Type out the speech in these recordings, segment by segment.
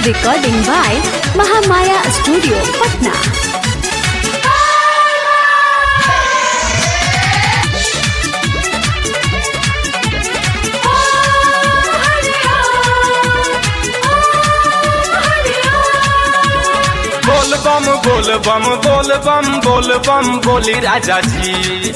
Recording by Mahamaya Studio, Patna. बोल बम बोल बम बोल बम बोल बम बोली राजा जी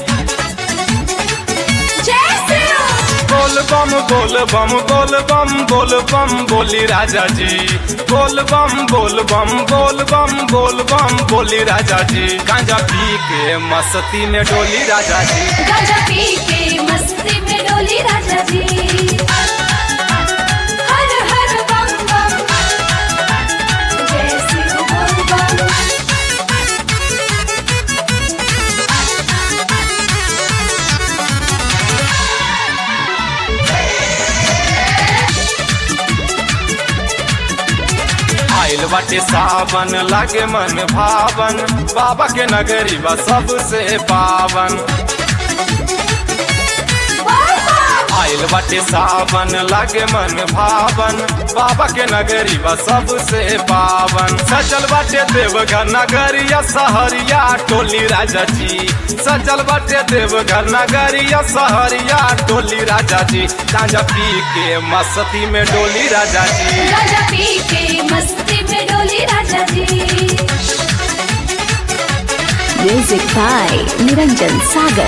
बोल बम बोल बम बोल बम बोल बम बोली राजा जी बोल बम बोल बम बोल बम बोल बम बोली राजा जी गांजा पी के मस्ती में डोली राजा जी गाजा पी के मस्ती में डोली राजा जी हर हर बम बम जय शिव बोल बम आइल बाटे सावन लागे मन भावन बाबा के नगरी बा सबसे पावन आइल बाटे सावन लागे मन भावन बाबा के नगरी बा सबसे पावन सजल बाटे देवघर नगरिया सहरिया टोली राजा जी सजल बाटे देवघर नगरिया सहरिया टोली राजा जी गांजा पी के मस्ती में डोली राजा जी गाजा पी के मस्ती में डोली राजा जी Music by Niranjan Sagar.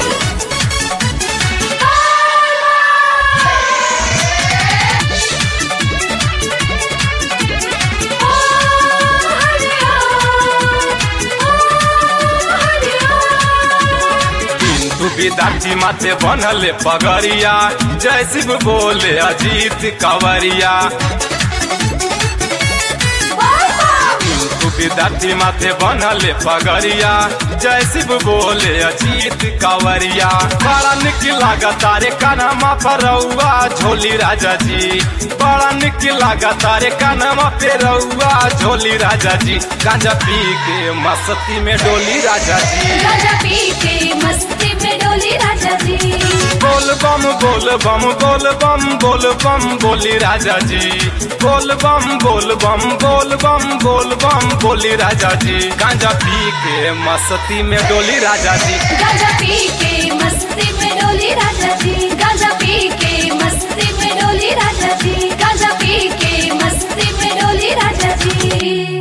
तू विद्यार्थी माथे बनले पगड़िया जय शिव बोले अजीत कंवरिया तू विद्यार्थी माथे बनले पगड़िया जय शिव बोले अजीत कंवरिया बड़ा निक लागत तारे कानमा पर रउआ झोली राजा जी बड़ा निक लागत तारे कानमा पे रउआ झोली राजा जी गांजा पी के मस्ती में डोली राजा जी गाजा पी के मस्ती में डोली राजा जी बोल बम बोल बम बोल बम बोल बम बोली राजा जी बोल बम बोल बम बोल बम बोल बम बोली राजा जी गांजा पी के मस्ती में डोली राजा जी गाजा पी के मस्ती में डोली राजा जी गाजा पी के मस्ती में डोली राजा जी गाजा पी के मस्ती में डोली राजा जी